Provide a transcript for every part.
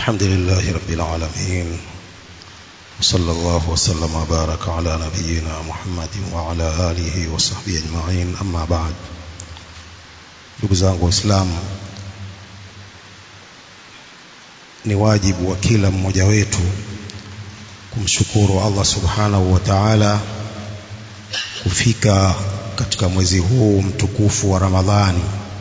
الحمد لله رب العالمين وصلى الله وسلم وبارك على نبينا محمد وعلى آله وصحبه أجمعين أما بعد ndugu zangu waislamu ni wajibu wa kila mmoja wetu kumshukuru Allah subhanahu wa ta'ala kufika katika mwezi huu mtukufu wa Ramadhani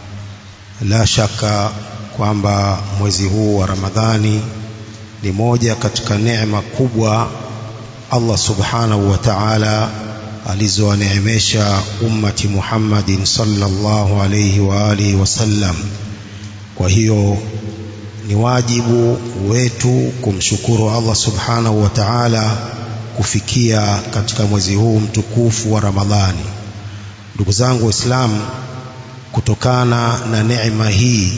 la shaka kwamba mwezi huu wa Ramadhani ni moja katika neema kubwa Allah subhanahu wa ta'ala alizowaneemesha ummati Muhammadin sallallahu alayhi wa alihi wasallam kwa hiyo ni wajibu wetu kumshukuru Allah subhanahu wa ta'ala kufikia katika mwezi huu mtukufu wa Ramadhani ndugu zangu waislamu kutokana na neema hii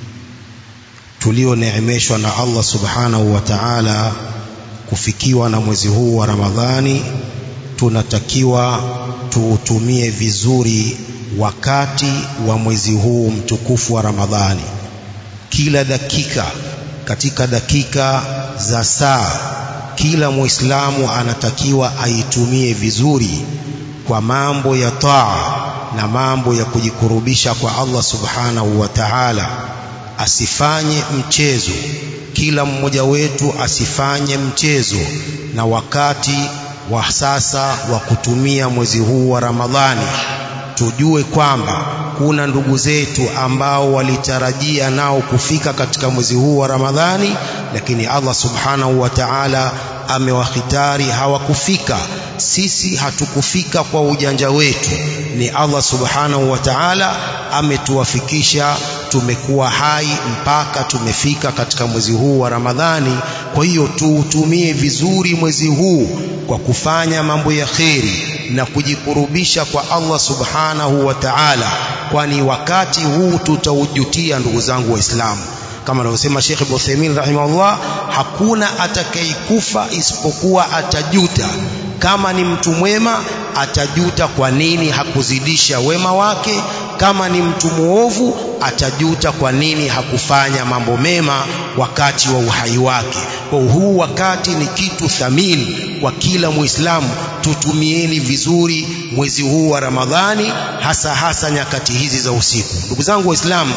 tulioneemeshwa na Allah subhanahu wa ta'ala kufikiwa na mwezi huu wa Ramadhani tunatakiwa tuutumie vizuri wakati wa mwezi huu mtukufu wa Ramadhani kila dakika katika dakika za saa kila muislamu anatakiwa aitumie vizuri kwa mambo ya taa na mambo ya kujikurubisha kwa Allah subhanahu wa ta'ala asifanye mchezo kila mmoja wetu asifanye mchezo na wakati wa sasa wa kutumia mwezi huu wa Ramadhani tujue kwamba kuna ndugu zetu ambao walitarajia nao kufika katika mwezi huu wa Ramadhani lakini Allah subhanahu wa ta'ala amewahitari hawakufika sisi hatukufika kwa ujanja wetu ni Allah subhanahu wa ta'ala ametuwafikisha tumekuwa hai mpaka tumefika katika mwezi huu wa Ramadhani kwa hiyo tuutumie vizuri mwezi huu kwa kufanya mambo ya kheri na kujikurubisha kwa Allah subhanahu wa ta'ala kwani wakati huu tutaujutia ndugu zangu waislamu kama anavyosema Sheikh Ibn Uthaymeen rahimahullah hakuna atakayekufa isipokuwa atajuta kama ni mtu mwema atajuta kwa nini hakuzidisha wema wake kama ni mtu muovu atajuta kwa nini hakufanya mambo mema wakati wa uhai wake kwa huu wakati ni kitu thamini kwa kila muislamu tutumieni vizuri mwezi huu wa Ramadhani hasa hasa nyakati hizi za usiku ndugu zangu waislamu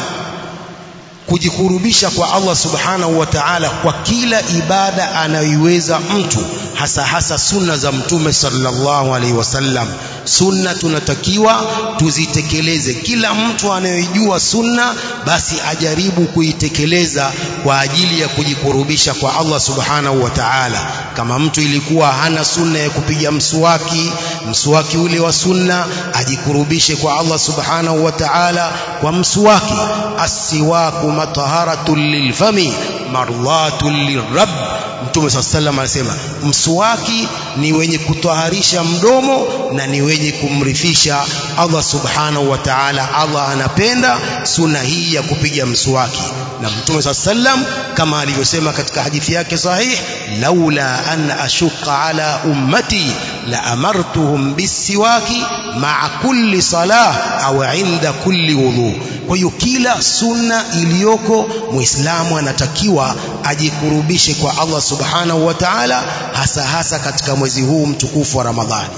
kujikurubisha kwa Allah subhanahu wa ta'ala kwa kila ibada anayoiweza mtu hasa hasa sunna za mtume sallallahu alaihi wasallam sunna tunatakiwa tuzitekeleze kila mtu anayejua sunna basi ajaribu kuitekeleza kwa ajili ya kujikurubisha kwa Allah subhanahu wa ta'ala kama mtu ilikuwa hana sunna ya kupiga mswaki mswaki ule wa sunna ajikurubishe kwa Allah subhanahu wa ta'ala kwa mswaki asiwaku mataharatul lilfami marlatul lirabb Mtume swalla sallam anasema mswaki ni wenye kutwaharisha mdomo na ni wenye kumrithisha Allah subhanahu wa ta'ala Allah anapenda suna hii ya kupiga mswaki na Mtume swalla sallam kama alivyosema katika hadithi yake sahih laula an ashuqa ala ummati la amartuhum bisiwaki ma'a kulli salah au inda kulli wudhu kwa hiyo kila sunna iliyoko muislamu anatakiwa ajikurubishe kwa Allah subhanahu wa ta'ala hasa hasa katika mwezi huu mtukufu wa Ramadhani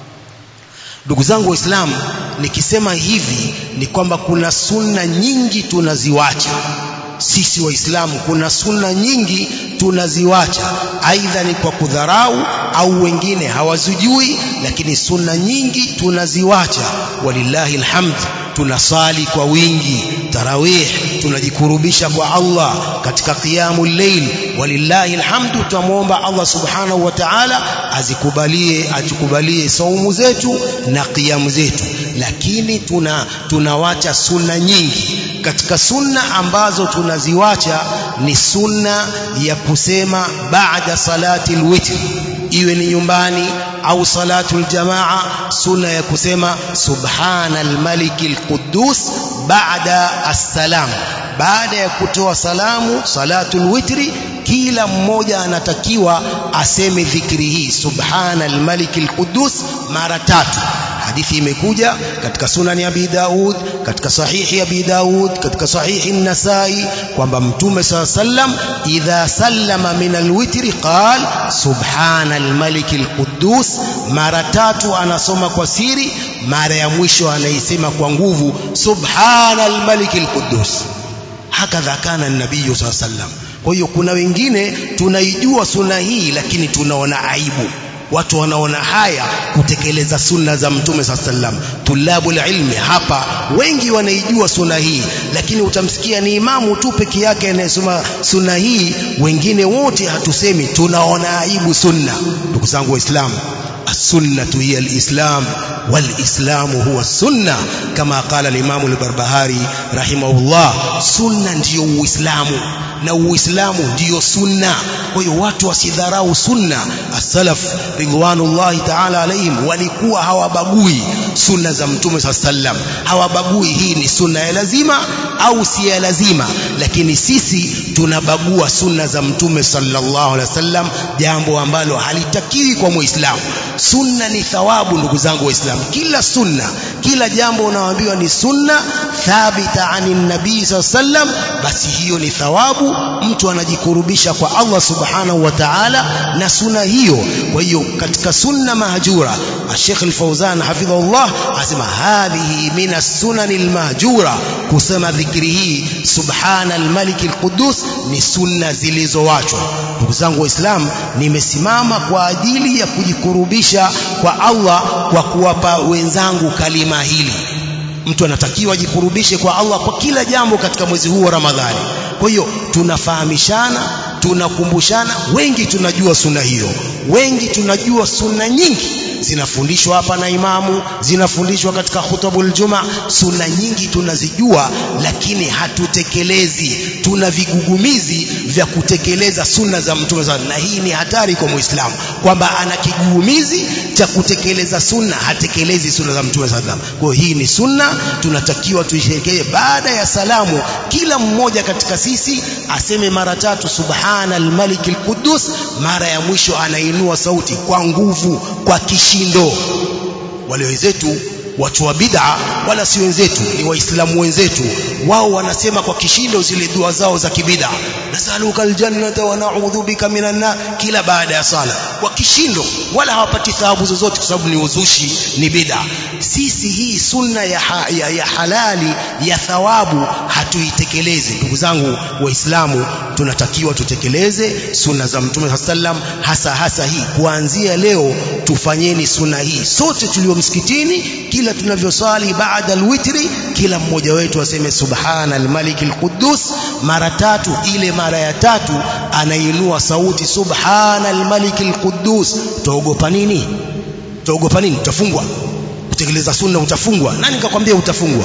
ndugu zangu waislamu nikisema hivi ni kwamba kuna sunna nyingi tunaziwacha sisi waislamu kuna sunna nyingi tunaziwacha aidha ni kwa kudharau au wengine hawazijui lakini sunna nyingi tunaziwacha walillahi alhamd tunasali kwa wingi tarawih tunajikurubisha kwa Allah katika qiyamul layl walillahi alhamdu tumuomba Allah subhanahu wa ta'ala azikubalie atukubalie saumu zetu na qiyamu zetu lakini tuna tunawacha sunna nyingi katika sunna ambazo tunaziwacha ni sunna ya kusema baada salati alwitr iwe ni nyumbani au salatu aljamaa sunna ya kusema subhana almalik alquddus baada assalam baada ya kutoa salamu salatul witri kila mmoja anatakiwa aseme dhikri hii subhana almalik alquddus mara tatu hadithi imekuja katika sunani Abi Daud katika sahihi Abi Daud katika sahihi Nasai kwamba mtume saa sallam idha sallama min alwitri qal subhana almalik alquddus mara tatu anasoma kwa siri mara ya mwisho anaisema kwa nguvu subhana almalik alquddus hakadha kana nabii saa sallam kwa hiyo kuna wengine tunaijua sunna hii lakini tunaona aibu watu wanaona haya kutekeleza sunna za mtume saa sallam tulabul ilmi hapa wengi wanaijua sunna hii lakini utamsikia ni imamu tu peke yake anayesoma sunna hii wengine wote hatusemi tunaona aibu sunna ndugu zangu waislamu السنة هي الإسلام والإسلام هو السنة كما قال الإمام البربهاري رحمه الله سنة ndio uislamu na uislamu ndio sunna kwa hiyo watu wasidharau sunna as-salaf ridwanullahi ta'ala alaihim walikuwa hawabagui sunna za mtume sallam hawabagui hii ni sunna ya lazima au si ya lazima lakini sisi tunabagua sunna za mtume sallallahu alaihi wasallam jambo ambalo halitakiwi kwa muislamu sunna ni thawabu ndugu zangu waislamu kila sunna kila jambo unaoambiwa ni sunna thabita anin nabii sallam basi hiyo ni thawabu mtu anajikurubisha kwa Allah subhanahu wa ta'ala na sunna hiyo kwa hiyo katika sunna mahjura Sheikh Al-Fauzan hafidhahullah asema hadhihi min as-sunan al-mahjura kusema dhikri hii subhana al-malik al-quddus ni sunna zilizowachwa ndugu zangu waislamu nimesimama kwa ajili ya kujikurubisha kwa Allah kwa kuwapa wenzangu kalima hili mtu anatakiwa ajikurubishe kwa Allah kwa kila jambo katika mwezi huu wa Ramadhani kwa hiyo tunafahamishana tunakumbushana wengi tunajua sunna hiyo wengi tunajua sunna nyingi zinafundishwa hapa na imamu zinafundishwa katika khutbul juma sunna nyingi tunazijua lakini hatutekelezi tuna vigugumizi vya kutekeleza sunna za mtume na hii ni hatari kwa muislamu kwamba ana kigugumizi cha kutekeleza sunna hatekelezi sunna za mtume sallam kwa hii ni sunna tunatakiwa tuisherekee baada ya salamu kila mmoja katika sisi aseme mara tatu subhana almalik alquddus mara ya mwisho anainua sauti kwa nguvu kwa kishindo wale wenzetu watu wa bid'a wala si wenzetu ni waislamu wenzetu wao wanasema kwa kishindo zile dua zao za kibid'a nasaluka aljannata wa na'udhu bika minan nar kila baada ya sala kwa kishindo wala hawapati thawabu zozote kwa sababu ni uzushi ni bid'a sisi hii sunna ya, ha, ya, ya halali ya thawabu hatuitekelezi ndugu zangu waislamu tunatakiwa tutekeleze sunna za mtume sallam hasa hasa hii kuanzia leo tufanyeni sunna hii sote tulio msikitini kila tunavyosali baada alwitri kila mmoja wetu aseme subhana almalik alquddus mara tatu ile mara ya tatu anainua sauti subhana almalik alquddus utaogopa nini utaogopa nini utafungwa kutekeleza sunna utafungwa nani kakwambia utafungwa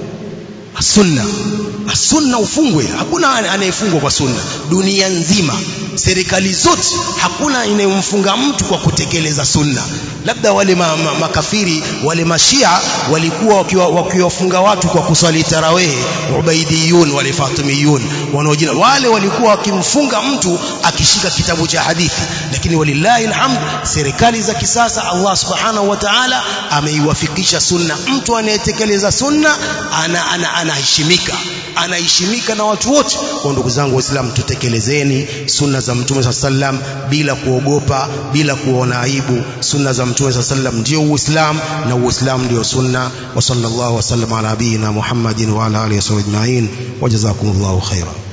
sunna sunna ufungwe hakuna anayefungwa kwa sunna dunia nzima serikali zote hakuna inayomfunga mtu kwa kutekeleza sunna labda wale ma, ma, makafiri wale mashia walikuwa wakiwafunga watu kwa kuswali tarawehe ubaidiyun wale fatimiyun wanaojina wale walikuwa wakimfunga mtu akishika kitabu cha hadithi lakini walillahi alhamd serikali za kisasa Allah subhanahu wa ta'ala ameiwafikisha sunna mtu anayetekeleza sunna anaheshimika ana, ana anaheshimika na watu wote kwa ndugu zangu waislamu tutekelezeni sunna za mtume sallam bila kuogopa bila kuona aibu sunna za mtume sallam ndio uislamu na uislamu ndio sunna wa sallallahu wasallam ala nabiyina muhammadin wa ala alihi wa sahbihi ajma'in wa jazakumullahu khairan